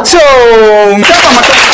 to dafa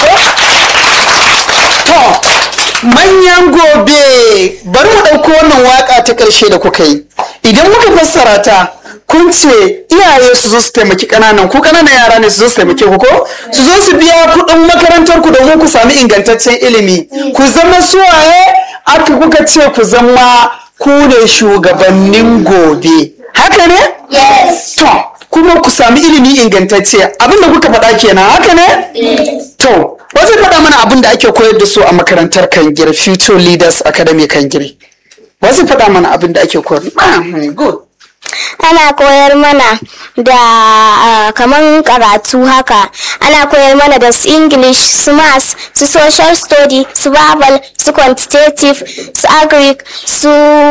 to manyan gobe bari mu ɗauko wannan waka ta ƙarshe da kuka yi idan muka fassara ta kun ce iyaye su zo su taimaki ƙananan ku ƙananan yara ne su zo su taimake ku ko su zo su biya kuɗin makarantar ku domin ku sami ingantaccen ilimi ku zama suwaye aka kuka ce ku zama ku ne shugabannin gobe haka ne Yes. to kuma ku sami ilimi ingantacce abinda kuka faɗa kenan haka ne to wasu faɗa mana abin da ake koyar da su a makarantar kangire future leaders academy kangire wasu faɗa mana abin da ake koyar Ah, hmm, good Ana koyar mana da ah, kaman karatu haka. Ana koyar mana da su English, su Maths, su Social Study, su Babal, su Quantitative, su Agric, su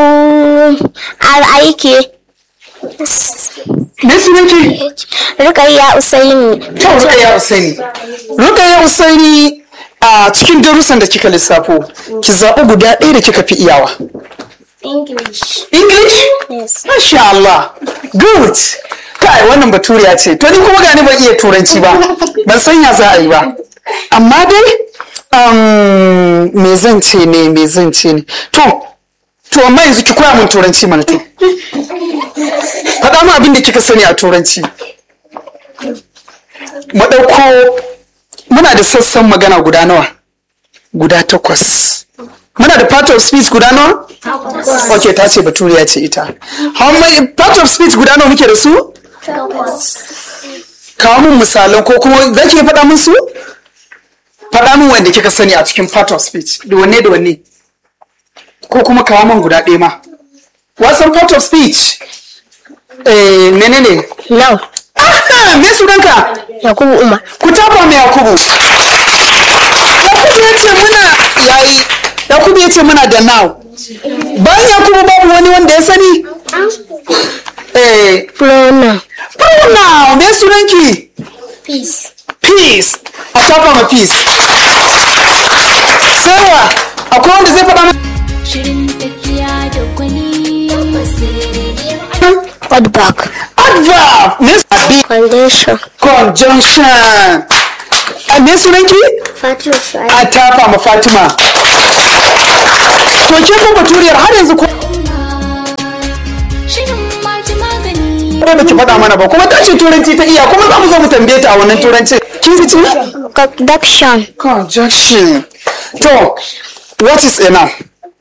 RIK. me sunanki Rukayya Usaini. to rukaya usaini rukaya usaini a cikin darussan da kika lissafo ki zaɓi guda ɗaya da kika fi iyawa English. english Yes. Masha Allah, good. Kai wannan baturiya ce, to ni kuma gani ban iya turanci ba, ban san ya za a yi ba. Amma dai, um, me zan ce ne, me zan ce ne. To, to amma yanzu ki koya min turanci mana to. Faɗa min abin da kika sani a turanci. Mu ɗauko, muna da sassan magana guda nawa? Guda takwas. Muna da part of speech guda nawa? Ok, ta ce baturiya ce ita. How many part of speech guda nawa muke da su? Kawo min misalan ko kuma za ki iya faɗa min su? Faɗa min wanda kika sani a cikin part of speech. Da wanne da wanne? Ko kuma kawo min guda ɗaya ma. Wasan part of speech? Eh, menene? Now, Ah, me sunanka? Yakubu Umar. Ku tafa mai Yakubu. Yakubu ya ce muna yayi. Yakubu ya ce muna da now. Bayan Yakubu babu wani wanda ya sani? Eh, Pronoun. now me sunanki? Peace. Peace. A tafa ma peace. Sarwa, akwai wanda zai faɗa mana? Shirin tafiya da gwani. Odd back. Adverb. Me abi Foundation. conjunction. A me sunanki? Fatima Shu'aib. A tafa ma Fatima. To ke ko baturiyar har yanzu ko Shirin maji magani. ba ki faɗa mana ba kuma ta ce turanci ta iya kuma za mu zo mu tambaye ta a wannan turancin kin ji ci Conduction. conjunction to what is a noun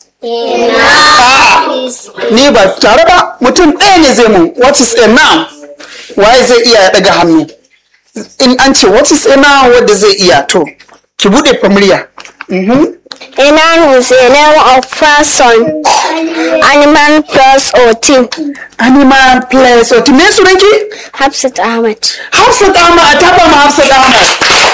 ni ba tare ba mutum ɗaya ne zai mun what is a noun waye zai iya ya ɗaga hannu in an ce what is a noun wanda zai iya to ki buɗe familya A noun is a name of person, animal, plus or thing. animal place or me sunanki Hafsat Ahmad. Hafsat Ahmad a taɓa ma Hafsat Ahmad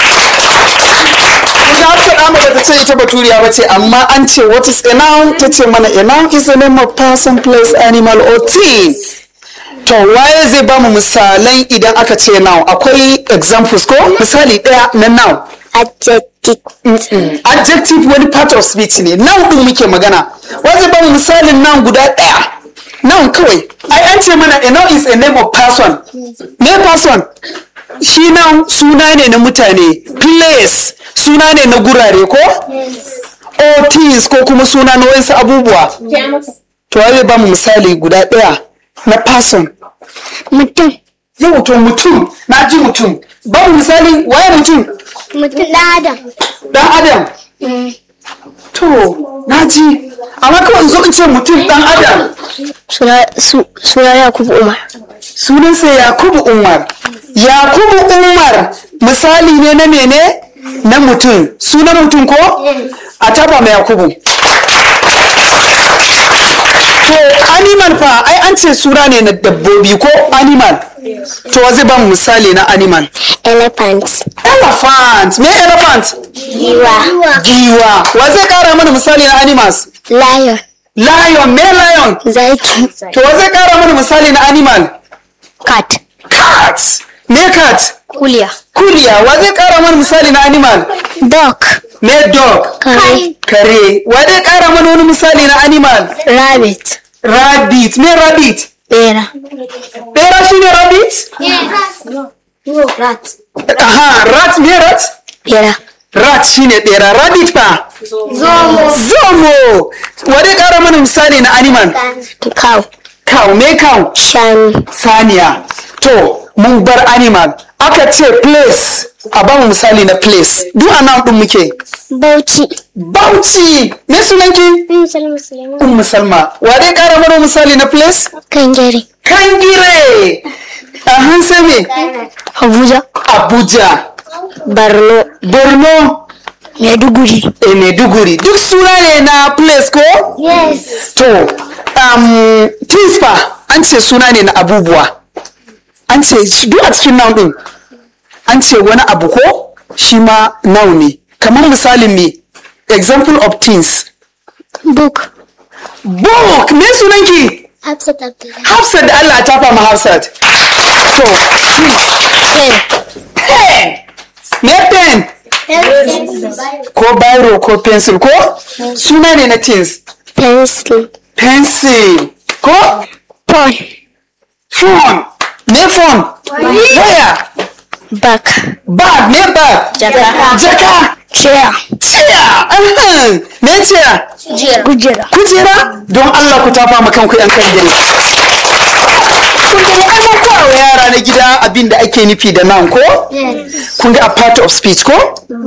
Ita Hafsat Ahmad bata ce ita baturiya ba ce amma an ce what is a noun ta ce mana a noun is the name of person, place, animal or thing. To waye zai bamu misalan idan aka ce noun akwai examples ko misali ɗaya na noun. Adjective. Adjective wani part of speech ne noun ɗin muke magana. Wa zai bamu misalin noun guda ɗaya. Noun kawai. Ai an ce mana a noun is a name of person. Me person? Shi noun suna ne na mutane. Place suna ne na gurare ko? Or things ko kuma suna na wasu abubuwa. To wa zai bamu misali guda ɗaya na person. Mutum. Yau to mutum, na ji mutum. Babu misali waye mutum? Mutum ɗan Adam. Dan Adam. To, na ji. Amma kawai in zo in ce mutum dan Adam. Suna su- suna Yakubu Umar. Sunansa Yakubu Umar. Yakubu Umar misali ne na mene? Na mutum. Sunan mutum ko? A taba mai Yakubu. To, animal fa, ai an ce suna ne na dabbobi ko animal. To, wa zai ba mu misali na animal. Elephant. Elephant. Me elephant? Giwa. Giwa. Wa zai kara mana misali na animals? Lion. Lion. Me lion? Zaki. To wa zai kara mana misali na animal? Cat. Cat. Me cat? Kuliya. Kuriya. Wa zai kara mana misali na animal? Dog. Me dog. Kare. Kare. Wa zai kara mana wani misali na animal? Rabbit. Rabbit. Me rabbit? Bera. Bera shine rabbit? No, rat. aha rat me rat bera rat shine ɗera rabbit fa zomo wadai ƙara mana misali na animal cow cow me cow shanu saniya to mun bar animal aka ce place a ba mu misali na place duk a nan ɗin muke bauchi bauchi me sunanki ummu salma wadai ƙara mana misali na place kangare kangire a hansa me abuja abuja borno borno maiduguri e maiduguri duk suna ne na place ko yes to um, things fa an ce suna ne na abubuwa an ce shi- duk a cikin noun din an ce wani abu ko shi ma noun ne kamar misalin me example of things book book me sunanki hafsat abdullahi hafsat da allah ta fama hafsat to pen pen me pen ko biro ko pencil ko suna ne na things pencil pencil ko phone phone me phone waya back bag me bag Jaka. jaka chair chair ahem. me chair kujera kujera don Allah ku tafa ma kanku yan kan gani kun ga an koya wa yara na gida abin da ake nufi da nan ko kun ga a part of speech ko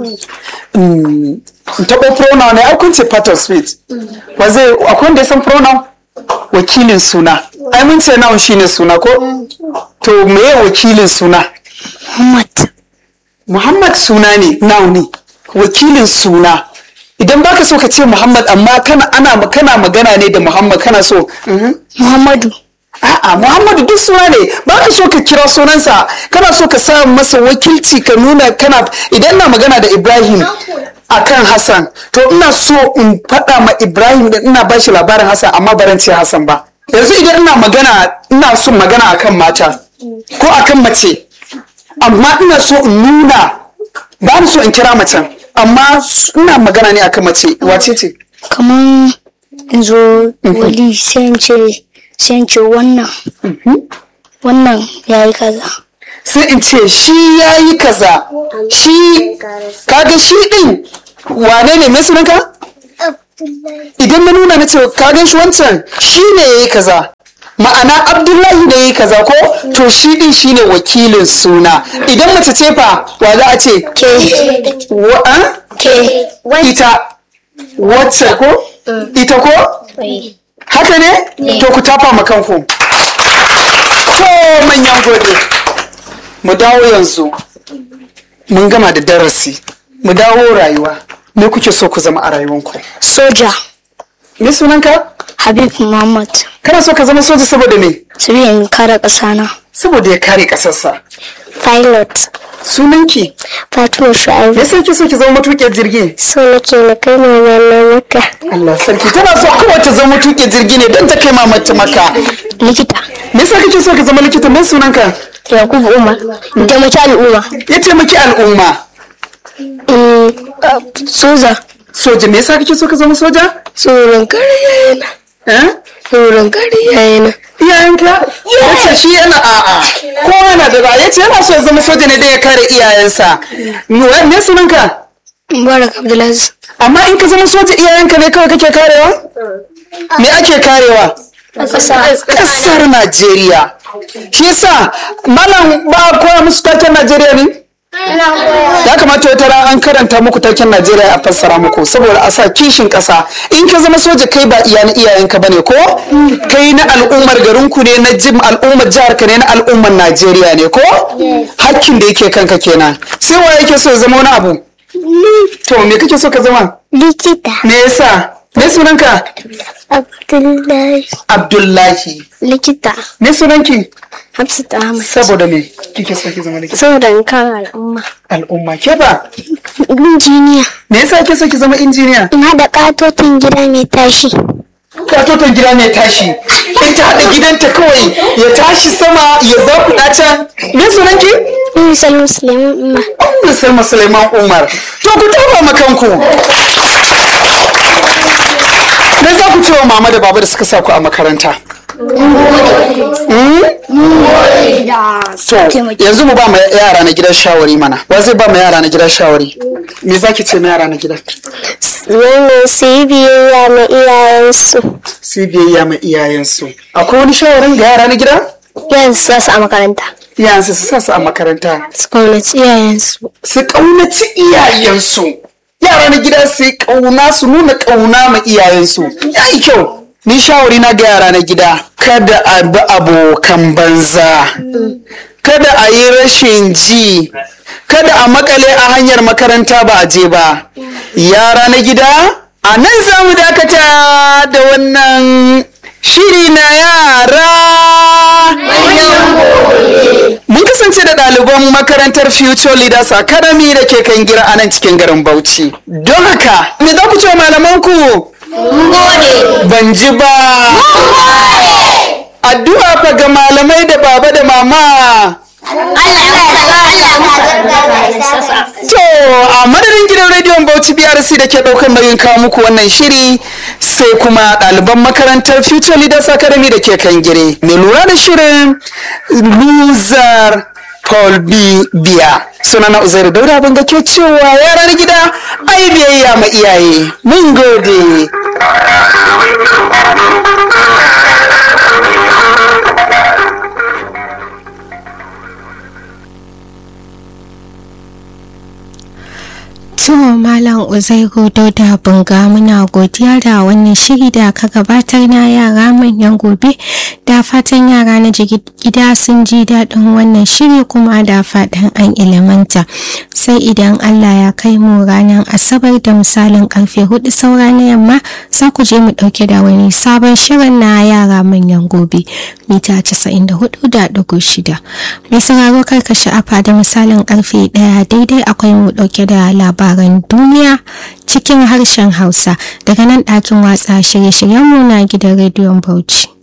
Mm, in taɓo pronoun ne ai kun ce part of speech ba zai akwai wanda ya san pronoun wakilin suna ai mun ce noun shine suna ko to meye wakilin suna muhammad Muhammad suna ne noun ne wakilin suna idan baka so ka ce Muhammad amma kana ana kana magana ne da Muhammad kana so mhm. muhammadu a'a Muhammadu duk suna ne baka so ka kira sunansa kana so ka sa masa wakilci ka nuna kana idan ina magana da Ibrahim akan Hassan to ina so in faɗa ma Ibrahim da ina bashi labarin Hassan amma baran ce Hassan ba yanzu idan ina magana ina so magana akan mata ko akan mace amma ina so in nuna ba ni so in kira macen amma s- ina magana ne akan mace wace ce kaman in zo wali sai in ce sai in ce wannan wannan ya yi kaza sai in ce shi ya yi kaza shi kaga shi din wane ne mai sunanka idan na nuna na ce kaga shi wancan shi ne ya yi kaza ma'ana abdullahi ne ya yi kaza ko to shi din shi ne wakilin suna idan mace ce fa wa za a ce ke wa an? ke ita wacce ko ita ko haka ne to ku tafa ma kanku to manyan gode mu dawo yanzu mun gama da darasi mu dawo rayuwa me kuke so ku zama a rayuwanku soja me sunanka habib muhammad kana so ka zama soja saboda me sabi in kare ƙasana saboda ya kare kasarsa pilot sunanki fatima shu'aibu me yasa kike so ki zama matuƙiyar jirgi so nake na kai mama na maka Allah sarki tana so kawai ta zama matuƙiyar jirgi ne don ta kai mamata maka likita me yasa kike so ka zama likita me sunanka yakubu umar taimaki al'umma ya taimaki al'umma soja soja me yasa kake so ka zama soja tsoron kare yayana eh tsoron kare yayana iyayenka yace shi yana a'a kowa yana da ra'ayi yace yana so ya zama soja ne da ya kare iyayensa me me sunanka mubarak abdulaziz amma in ka zama soja iyayenka ne kawai kake karewa me ake karewa kasar Najeriya shi yasa malam ba a koya musu taken Najeriya ne ya kamata wata ran an karanta muku taken Najeriya a fassara muku saboda a sa kishin ƙasa in ka zama soja kai ba iya na iyayenka bane ko kai na al'ummar garinku ne na jim al'ummar jihar ka ne na al'ummar Najeriya ne ko hakkin da yake kanka kenan sai wa yake so ya zama wani abu to me kake so ka zama likita me yasa me sunanka abdullahi Abdullahi likita me sunanki hafsat ahmad saboda me kike so ki zama likita saboda in kare al'umma al'umma ke ba injiniya me yasa kike so ki zama injiniya in haɗa ƙatotin gida mai tashi katoton gida mai tashi in ta haɗa gidanta kawai ya tashi sama ya zakuɗa can me sunanki misal musulmi umma Ummu Salma Suleiman Umar to ku tafa ma kanku me za ku ce wa mama da baba da suka sa ku a makaranta So, yanzu mu ba ma yara na gidan shawari mana. Wa zai ba ma yara na gidan shawari? Me zaki ce ma yara na gidan? Wannan su yi biyayya ma iyayensu. Su yi biyayya ma iyayensu. Akwai wani shawarin ga yara na gida? Yanzu sa su a makaranta. Iyayensu su sa su a makaranta. Su kaunaci iyayensu. Su ƙaunaci iyayensu. Yara na gida su yi ƙauna su nuna ƙauna ma iyayensu. Ya yi kyau. Ni shawari na ga yara na gida. Kada a bi abokan banza. Kada a yi rashin ji. Kada a makale a hanyar makaranta ba a je ba. Yara na gida, a nan za mu dakata da wannan shiri na yara. Mun kasance da ɗaliban makarantar Future Leaders Academy da ke kan gira a nan cikin garin Bauchi. Don haka, me za ku ce wa malamanku? Ban ji ba. Addu'a fa ga malamai da baba da mama. To, a madadin gidan rediyon Bauchi BRC da ke ɗaukar nauyin kawo muku wannan shiri sai kuma ɗaliban makarantar Future Leaders Academy da ke kan gire. Mai lura da shirin Loser Paul B. Biya. Sunana Uzairu Dauda ban ga ke cewa yaran gida ai biyayya ma iyaye. Mun gode. To Malam Uzairu Dauda Bunga muna godiya da wannan shiri da ka gabatar na yara manyan gobe da fatan yara na gida sun ji daɗin wannan shiri kuma da fatan an ilimanta sai idan Allah ya kai mu ranar Asabar da misalin karfe hudu saura na yamma za ku je mu ɗauke da wani sabon shirin na yara manyan gobe mita 94.6 mai sauraro karka sha'afa da misalin karfe ɗaya daidai akwai mu ɗauke da labarai labaran duniya cikin harshen Hausa daga nan ɗakin watsa shirye-shiryenmu na gidan rediyon Bauchi.